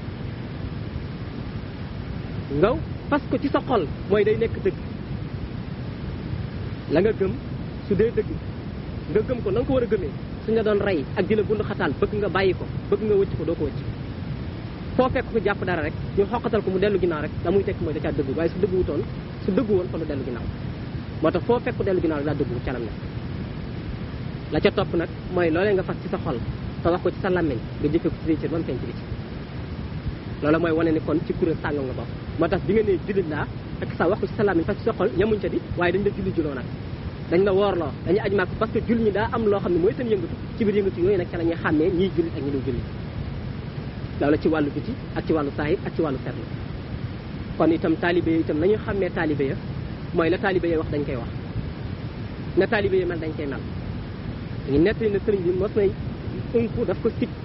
ngaw parce que ci sa xol mooy day nekk dëgg la nga gëm su dee dëgg nga gëm ko na nga ko war a gëmee suñ la doon rey ak di la bund xataal bëgg nga bàyyi ko bëgg nga wëcc ko doo ko wëcc foo fekk ko jàpp dara rek ñu xoqatal ko mu dellu ginnaaw rek la muy tekk mooy da caa dëgg waaye su dëgg wutoon su dëgg woon kon du dellu ginnaaw moo tax foo fekk ko dellu ginnaaw rek daa dëgg wu calam ne la ca topp nag mooy loolee nga fas ci sa xol te wax ko ci sa làmmiñ nga jëfee ko ci say cër ba mu feeñ ci biti loolu mooy wane ni kon ci kuréel sàngam nga bokk moo tax bi nga nee jullit laa ak sa wax ko ci sa làmmiñ fas ci sa xol yamuñ ca di waaye dañ la julli juloo nag dañ la woorloo dañuy aj màkk parce que julli ñi daa am loo xam ne mooy seen yëngatu ci biir yëngatu yooyu nag ca la ñuy xàmmee ñiy jullit ak ñi dul jullit loolu ci wàllu biti ak ci wàllu saahir ak ci wàllu ferlu kon itam taalibe yi itam nañu xàmmee taalibe ya mooy la taalibe ya wax dañ koy wax na taalibe ya mel dañ koy mel ñu nettali ne sëriñ bi mos nay unku daf ko sit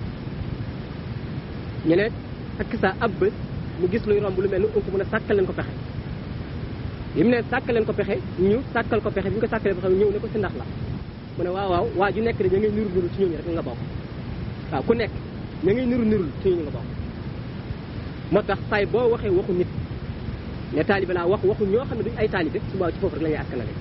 ñu ne ak sa ab bés mu gis luy romb lu mel ni unku mu ne sàkkal leen ko pexe bi mu ne sàkkal leen ko pexe ñu sàkkal ko pexe bi ñu ko sàkkalee pexe ñëw ne ko si ndax la mu ne waaw waaw waa ju nekk de ña ngay niru niru ci ñooñu rek nga bokk waaw ku nekk ña ngay niru niru ci ñooñu nga bokk moo tax saay boo waxee waxu nit ne taalibe laa wax waxu ñoo xam ne duñ ay taalibe suba ci foofu rek la ñuy askanale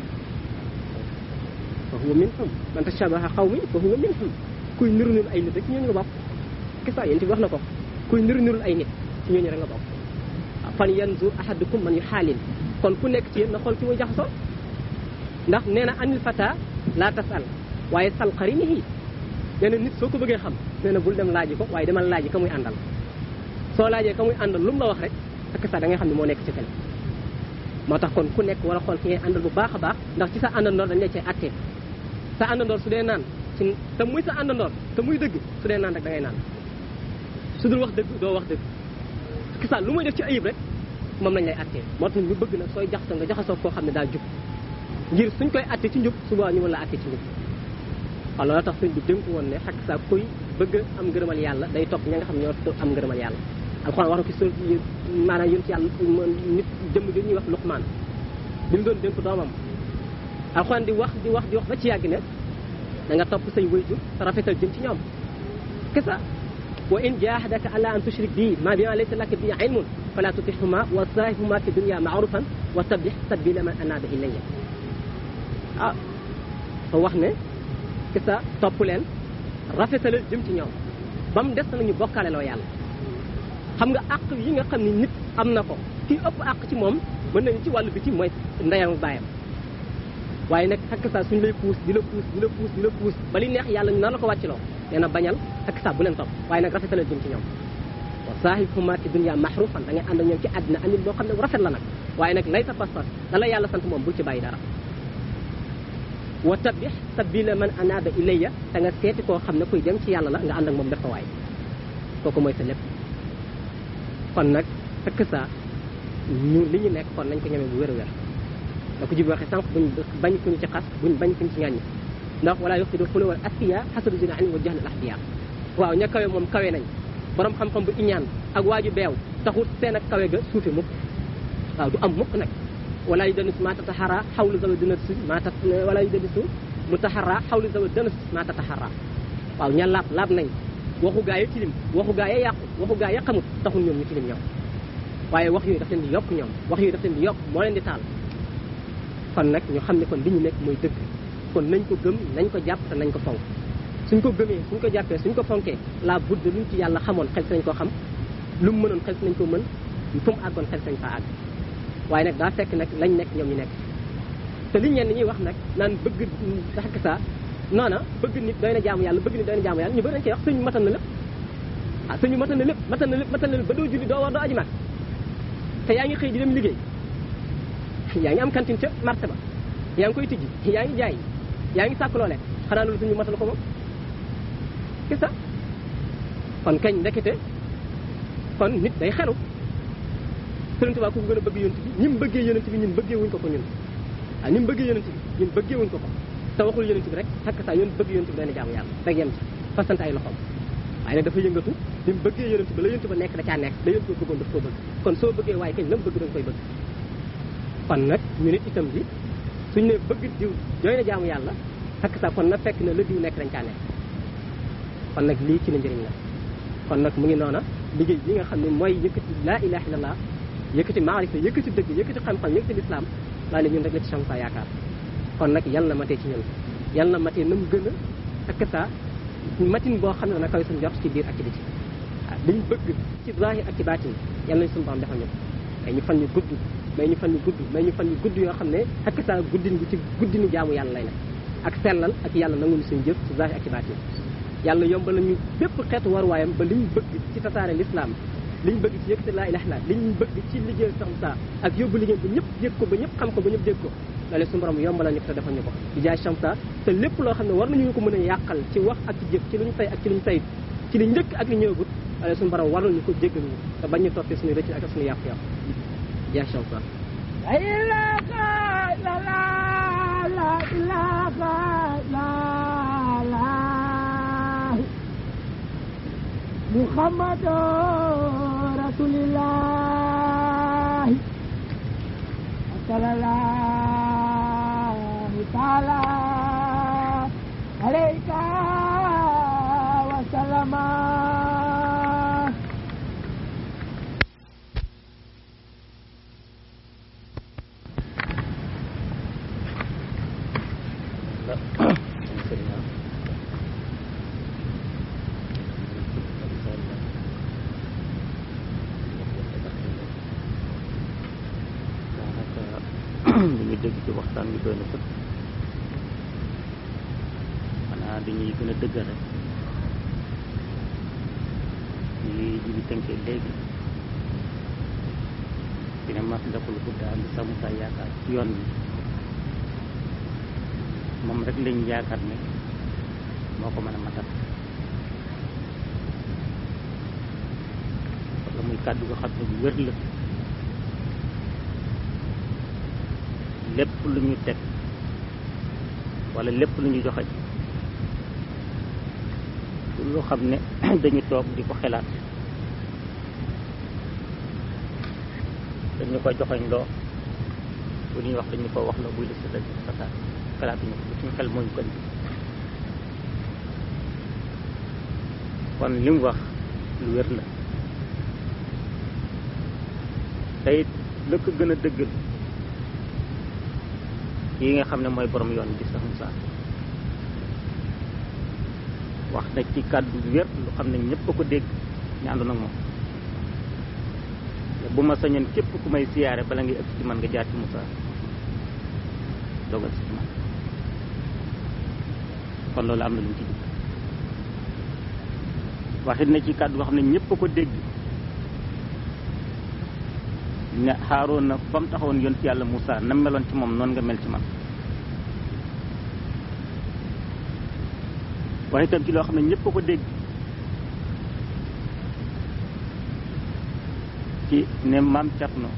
fa huwa minhum man tashabaha qawmin fa huwa minhum kuy niru niru ay nit rek ci ñooñu nga bokk kese yéen wax na ko kuy niru niru ay nit ci ñooñu rek nga bokk waaw fan yanzur ahadukum man yu xaalin kon ku nekk ci yéen na xool ci muy jaxasoo ndax nee na anil fata laa tasal waaye sal qarinihi nee na nit soo ko bëggee xam nee na bul dem laaji ko waaye demal laaji ka muy àndal soo laajee ka muy àndal lu mu la wax rek ak sa da ngay xam ne moo nekk ci kële moo tax kon ku nekk war a xool ki ngay àndal bu baax a baax ndax ci sa àndandoor dañ la cay attee sa àndandoor su dee naan ci te muy sa àndandoor te muy dëgg su dee naan rek da ngay naan su dul wax dëgg doo wax dëgg ki sa lu muy def ci ayib rek moom lañ lay attee moo tax ñu bëgg nag sooy jaxasoo nga jaxasoo koo xam ne daa jub ngir suñ koy attee ci njub suba ñu mën la attee ci njub waaw loolu tax suñ bi dénk woon ne xakk saa kuy bëgg am ngërëmal yàlla day topp ña nga xam ñoo am ngërëmal yàlla alxuraan wax na ko sur maanaam yonent yàlla nit jëmm gi ñuy wax luqmaan bi mu doon dénk doomam alxuraan di wax di wax di wax ba ci yàgg ne da nga topp say wayjur te rafetal jëm ci ñoom kesa wa in jahadaka ala an tushrik bi ma bima laysa laka bi ilmun fala tutihuma wa sahibhuma fi dunya ma'rufan wa tabbih sabila man anaba ilayya ah fa wax ne kesa topp leen rafetalal jëm ci ñoom ba mu des na ñu bokkaale loo yàlla xam nga àq yi nga xam ni nit am na ko ki ëpp àq ci moom mën nañu ci wàllu biti mooy ndeyam baayam waaye nag xakk saa suñ lay puus di la puus di la puus di la puus ba li neex yàlla ñu nar la ko wàcciloo nee na bañal xakk saa bu leen topp waaye nag rafetalal jëm ci ñoom wa saahibhumaa fi dunya maxrufan da ngay ànd ak ñoom ci àddina andil boo xam ne rafet la nag waaye nag lay sa pas-pas da la yàlla sant moom bul ci bàyyi dara wa tabix sabila man anaaba ilayya te nga seeti koo xam ne kuy dem ci yàlla la nga ànd ak moom def ko waay kooku mooy sa lépp kon nag fekk saa ñu li ñu nekk kon nañ ko ñeme bu wér a wér da ko jib waxee sànq buñ bañ kuñu ci xas buñ bañ kuñu ci ŋàññi ndax wala yox si do xule wal askiya xasadu jina ani wa jahl al ahdiya waaw ña kawe moom kawe nañ borom xam-xam bu iñaan ak waaju beew taxut seen ak kawe ga suufe mukk waaw du am mukk nag wala yu danis ma tataxara xawlu zawa dëna si ma tat wala yu danisu mu taxara xawlu zawa dëna si ma tataxara waaw ña laab laab nañ waxu gaa yi tilim waxu gaa yi yàqu waxu gaa yi xamut taxul ñoom ñu tilim ñoom waaye wax yooyu daf leen di yokk ñoom wax yooyu daf leen di yokk moo leen di taal kon nag ñu xam ne kon li ñu nekk mooy dëgg kon nañ ko gëm nañ ko jàpp te nañ ko fonk suñ ko gëmee suñ ko jàppee suñ ko fonkee la budde luñ ci yàlla xamoon xel si nañ ko xam lu mu mënoon xel si nañ ko mën fu mu àggoon xel si nañ faa àgg waaye nag daa fekk nag lañ nekk ñoom ñu nekk te liñ ñenn ñuy wax nag naan bëgg xakk saa noona bëgg nit doy na jaamu yàlla bëgg nit doy na jaamu yàlla ñu bëri dañ koy wax suñu matan na lépp ah suñu matan na lépp matan na lépp matan na lépp ba doo julli doo war doo aji mag te yaa ngi xëy di dem liggéey yaa ngi am cantine ca marché ba yaa ngi koy tijji yaa ngi jaay yaa ngi sàkk loole xanaa loolu suñu matal ko moom c'est ça kon kañ ndekete kon nit day xelu Sëriñ Tuubaa ku ko gën a bëgg yonent bi ñi mu bëggee yonent bi ñun bëggee wuñ ko ko ñun waaw ni mu bëggee yonent bi ñun bëggee wuñ ko ko te waxul yonent bi rek xakk saa yoon bëgg yonent bi dana jaamu yàlla rek yem ci fasante ay loxoom waaye nag dafa yëngatu ni mu bëggee yonent bi la yonent ba nekk da caa nekk la yonent ba bëggoon daf koo bëgg kon soo bëggee waaye kañ la mu bëgg da nga koy bëgg kon nag ñu nit itam bi suñ ne bëgg diw jooy na jaamu yàlla xakk saa kon na fekk na la diw nekk dañ caa nekk kon nag lii ci la njëriñ la kon nag mu ngi noona liggéey bi nga xam ne mooy yëkkati laa ilaha illallah yëkkati maarifa yëkkati dëgg yëkkati xam-xam yëkkati lislaam laa ne ñun rek la ci Chamsa yaakaar kon nag yal na matee ci ñun yal na matee na mu gën a ak saa matin boo xam ne dana kawe suñu jot ci biir ak ci biti waaw liñ bëgg ci zahir ak ci baatin yal nañ suñu borom defal ñu may ñu fan ñu gudd may ñu fan ñu gudd may ñu fan ñu gudd yoo xam ne ak saa guddin bi ci guddinu jaamu yàlla lay nekk ak sellal ak yàlla nanguñu suñu jëf ci zahir ak ci baatin yàlla yombal nañu bépp xeetu waruwaayam ba liñ bëgg ci tasaare l'islam liñ bëgg ci yëkkati laa ilaha illa liñ bëgg ci liggéey Chamsa ak yóbbu liggéey ba ñëpp yëg ko ba ñëpp xam ko ba ñëpp dégg ko loolu suñu borom yombalal ñu ko te defal ñu ko di jaay Chamsa te lépp loo xam ne war nañu ko mën a yàqal ci wax ak ci jëf ci luñ tay ak ci luñ tayit ci li njëkk ak li ñëwagut loolu suñu borom war nañu ko jéggal ñu te bañ ñu toppee suñu rëcc ak suñu yàqu-yàqu jaay Chamsa la ilaha illallah la ilaha illallah محمد رسول الله صلى الله تعالى عليك وسلم li ñu dégg ci waxtaan bi doy na sëkk xanaa dañuy gën a dëggal rek li ji bi tënkee léegi dina mas ndakul ko daal di sàmm sa yaakaar ci yoon bi moom rek lañ yaakaar ne moo ko mën a matal wala muy kàddu ko xam ne bu wér la lépp lu ñu teg wala lépp lu ñu joxe lu xam ne dañu toog di ko xelaat dañu ko joxoñ loo bu ñuy wax dañu ko wax la buy lëst dañ xataat xelaatuñu ko suñu xel moo ñu ko indi kon li mu wax lu wér la te it la ko gën a dëggal yi nga xam ne mooy borom yoon bi sax Musaa wax na ci kàddu wér lu xam ne ñëpp a ko dégg ñu àndoon ak moom bu ma sañoon képp ku may siyaare bala ngay ëpp ci man nga jaar ci Musaa dogal si man kon loolu am na lu mu ci jub waxit na ci kàddu goo xam ne ñëpp a ko dégg ne xaaroon na fa mu taxawoon yonent yàlla Moussa na meloon ci moom noonu nga mel ci man wax itam ci loo xam ne ñëpp a ko dégg ci ne maam Cerno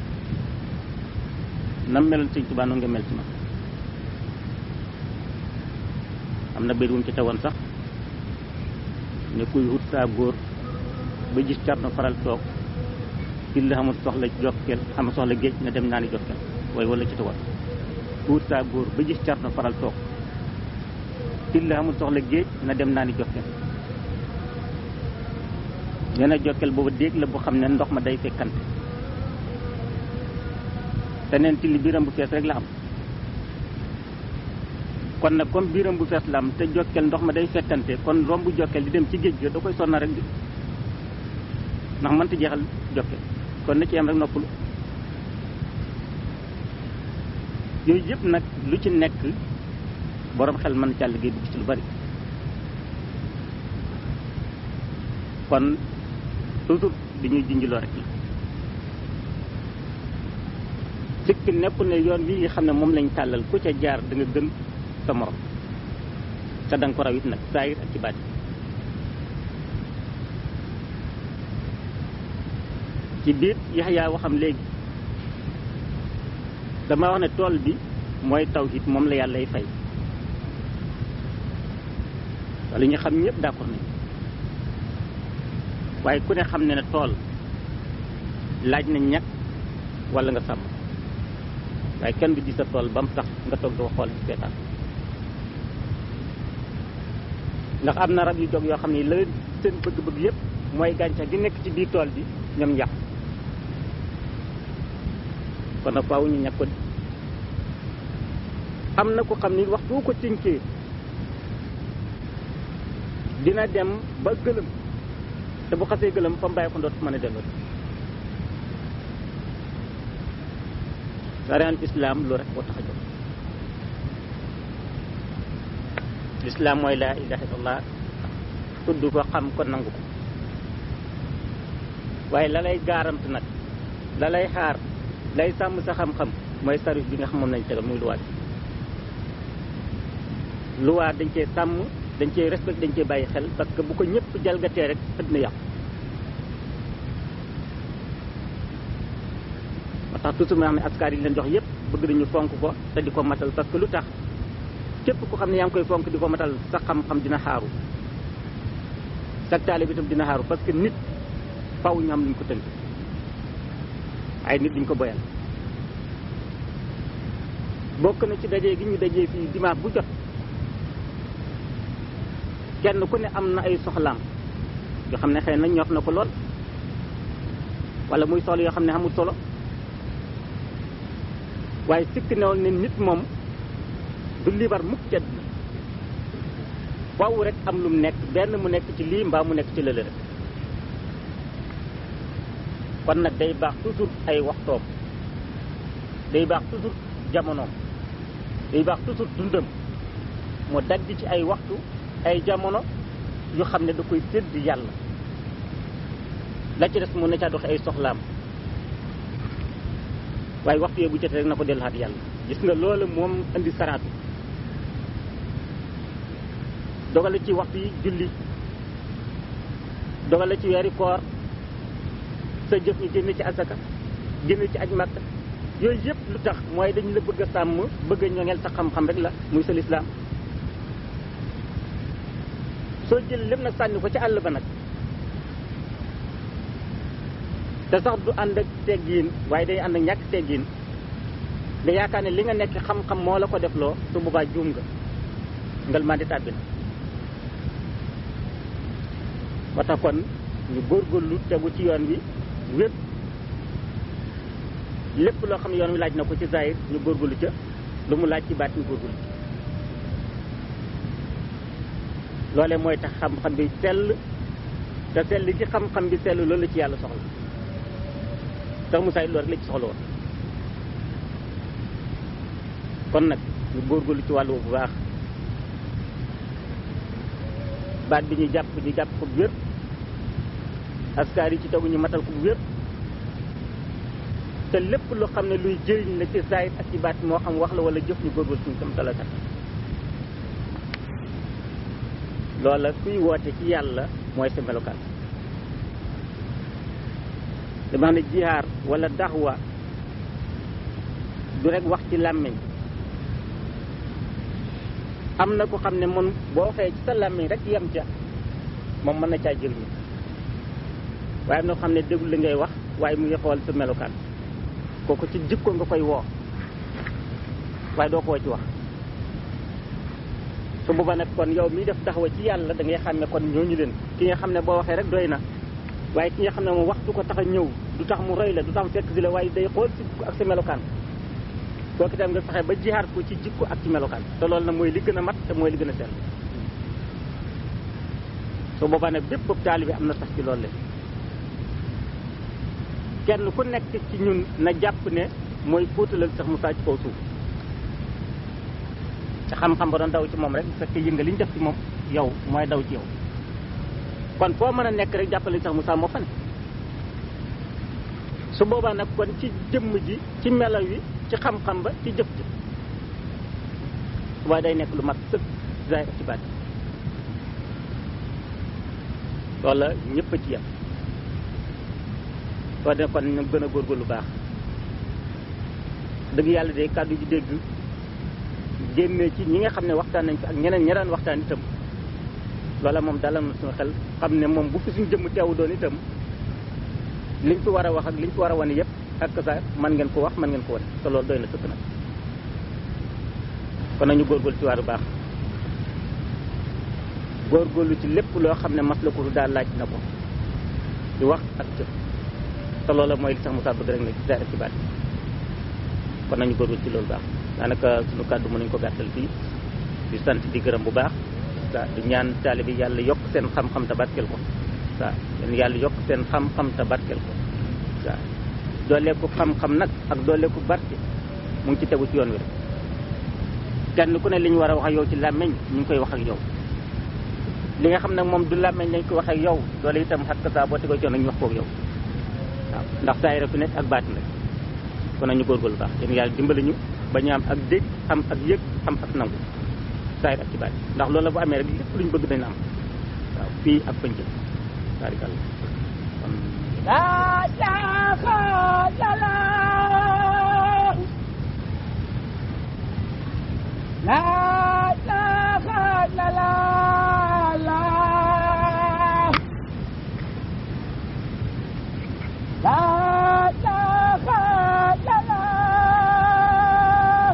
nam meloon sëñ Tuubaa noonu nga mel ci man am na béy wu mu ci tegoon sax ne kuy wut saa góor ba gis Cerno faral toog ci la xamul soxla jokkeel xamul soxla géej na dem naa ni jokkeel waaye wala ci tegoon ku wut saa góor ba gis Cerno faral toog ci la xamul soxla géej na dem naa ni jokkeel nee na jokkeel boobu déeg la bu xam ne ndox ma day fekkante te neen ci li biiram bu fees rek la am kon nag comme biiram bu fees la am te jokkeel ndox ma day fekkante kon romb jokkeel di dem ci géej ga da koy sonna rek di ndax mënta jeexal jokkeel kon na ci am rek noppalu yooyu yëpp nag lu ci nekk borom xel mën càll gi dugg ci lu bari kon toujours dañuy junjloo rek la sikk nepp ne yoon wi nga xam ne moom lañ tàllal ku ca jaar da nga gën sa morom te da nga ko raw it nag saayir ak ci baati ci biir Yaxya waxam léegi dama wax ne tool bi mooy tawhid moom la yàllay fay wala ñu xam ñëpp d'accord nañ waaye ku ne xam ne ne tool laaj na ñàkk wala nga sàmm waaye kenn du di sa tool ba mu tax nga toog di ko xool ci seetaan ndax am na rab yu jóg yoo xam ne la seen bëgg-bëgg yëpp mooy gàncax gi nekk ci biir tool bi ñoom yàqu kon nag faaw ñu ñàkk ko am na ko xam ni waxtu ko tinkee dina dem ba gëlëm te bu xasee gëlëm fa mu bàyyi ko dootu mën a delloo sariyaan islam lu rek koo tax a jóg lislaam mooy laa ilaha illallah tudd ko xam ko nangu ko waaye la lay gaarant nag la lay xaar lay sàmm sa xam-xam mooy service bi nga xam moom lañ tegal muy luwaat luwaat dañ cee sàmm dañ cee respect dañ cee bàyyi xel parce que bu ko ñëpp jalgatee rek ëdd na yàqu moo tax toujours ma xam ne askar yi leen jox yëpp bëgg dañu fonk ko te di ko matal parce que lu tax képp ku xam ne yaa ngi koy fonk di ko matal sa xam-xam dina xaaru sa taale bi tam dina xaaru parce que nit faw ñu am luñ ko tënk ay nit duñ ko boyal bokk na ci dajee gi ñu dajee fii dimanche bu jot kenn ku ne am na ay soxlaam yoo xam ne xëy na ñor na ko lool wala muy soxla yoo xam ne amul solo waaye sikk newoon ne nit moom du libar mukk ci àdduna waaw rek am lu mu nekk benn mu nekk ci lii mbaa mu nekk ci lële rek kon nag day baax toujours ay waxtoom day baax toujours jamonoom day baax toujours dundam mu dagg ci ay waxtu ay jamono yu xam ne da koy sédd yàlla la ci des mu ne caa doxe ay soxlaam waaye waxtu yee bu jotee rek na ko delluwaat yàlla gis nga loolu moom indi saraatu dogale ci waxtu yi julli dogale ci weeri koor sa jëf ñu génn ci asaka génn ci aj màkk yooyu yëpp lu tax mooy dañu la bëgg a sàmm bëgg a ñoŋeel sa xam-xam rek la muy sa lislaam soo jël lépp nag sànni ko ci àll ba nag te sax du ànd ak teggiin waaye day ànd ak ñàkk teggiin nga yaakaar ne li nga nekk xam-xam moo la ko def loo su boobaa juum nga ngal maa di tàbbi na ba tax kon ñu góorgóorlu tegu ci yoon wi wépp lépp loo xam ne yoon wi laaj na ko ci zahir ñu góorgóorlu ca lu mu laaj ci baat ñu góorgóorlu ca loolee mooy tax xam-xam bi sell te sell ci xam-xam bi sell loolu la ci yàlla soxla sax Musaa loolu rek la ci soxla woon kon nag ñu góorgóorlu ci wàllu bu baax baat bi ñu jàpp ñu jàpp ko bu wér askar yi ci tegu ñu matal ko bu wér te lépp lu xam ne luy jëriñ la ci zaahir ak ci baat moo xam wax la wala jëf ñu góorgóorlu suñu tam talakat loola kuy woote ci yàlla mooy sa melokaan dama xam ne jihaar wala daxwa du rek wax ci làmmiñ am na ko xam ne moom boo waxee ci sa làmmiñ rek yem ca moom mën na caa jëriñu waaye am na ko xam ne déglu li ngay wax waaye mu ngi xool sa melokaan kooku ci jikko nga koy woo waaye doo ko woo ci wax su booba nag kon yow miy def taxawa ci yàlla da ngay xam ne kon ñooñu leen ki nga xam ne boo waxee rek doy na waaye ki nga xam ne moom waxtu ko tax a ñëw du tax mu roy la du tax mu fekk si la waaye day xool si ak sa melokaan kooku itam nga fexe ba jihaar ko ci jikko ak ci melokaan te loolu nag mooy li gën a mat te mooy li gën a sell su boobaa nag bépp taalibe am na sax ci loolu leen kenn ku nekk ci ñun na jàpp ne mooy fóotalal sax Musaa ci kaw suuf te xam-xam ba doon daw ci moom rek bu fekkee yënga li ñu def ci moom yow mooy daw ci yow kon foo mën a nekk rek jàppale sax Musaa moo fa ne su boobaa nag kon ci jëmm ji ci melaw wi ci xam-xam ba ci jëf ji waaye day nekk lu mat sëkk zaay ak ci baat loola ñëpp a ci yem soo de kon ñu gën a góorgóorlu baax dëgg yàlla de kàddu ji dégg génnee ci ñi nga xam ne waxtaan nañ fi ak ñeneen ña daan waxtaan itam loola moom dalal na suñu xel xam ne moom bu fi suñu jëmm teewu doon itam liñ fi war a wax ak liñ fi war a wane yëpp ak sa man ngeen ko wax man ngeen ko wane te loolu doy na sëkk nag kon nañu góorgóorlu ci waaru baax góorgóorlu ci lépp loo xam ne mas la ko daal laaj na ko di wax ak jëf te loola mooy li tax Musaa bëgg rek ne ci zaahir ci baat kon nañu góorgóorlu ci loolu baax daanaka suñu kàddu mën nañu ko gàttal fii di sant di gërëm bu baax waaw di ñaan taalibe bi yàlla yokk seen xam-xam te barkeel ko waaw leen yàlla yokk seen xam-xam te barkeel ko waaw dooleeku xam-xam nag ak dooleeku barke mu ngi ci tegu ci yoon wi rek kenn ku ne li ñu war a wax ak yow ci làmmeñ ñu ngi koy wax ak yow li nga xam nag moom du làmmeñ lañ koy wax ak yow doole itam xat ka saa boo tegoo ci yoon nag ñu wax koog yow waaw ndax saa yi rek fi nekk ak baatin rek kon nañu góorgóorlu baax yéen yàlla dimbali ñu ba ñu am ak dégg am ak yëg am ak nangu saa yi ak ci baat ndax loolu la bu amee rek lépp lu ñu bëgg dañ am waaw fii ak pënc barikal kon La ilaha illallah La ilaha illallah La ilaha illallah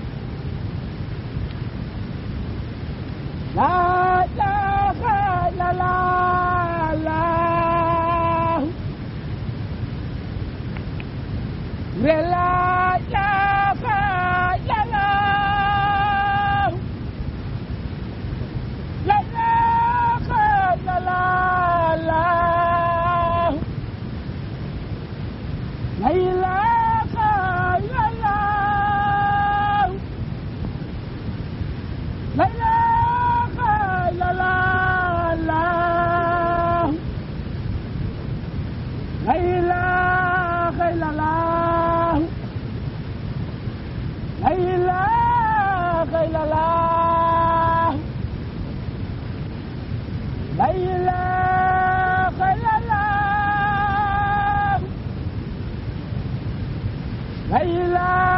La ilaha illallah La ilaha illallah La ilaha illallah La ilaha illallah La ilaha illallah La ilaha illallah La ilaha illallah La ilaha illallah La ilaha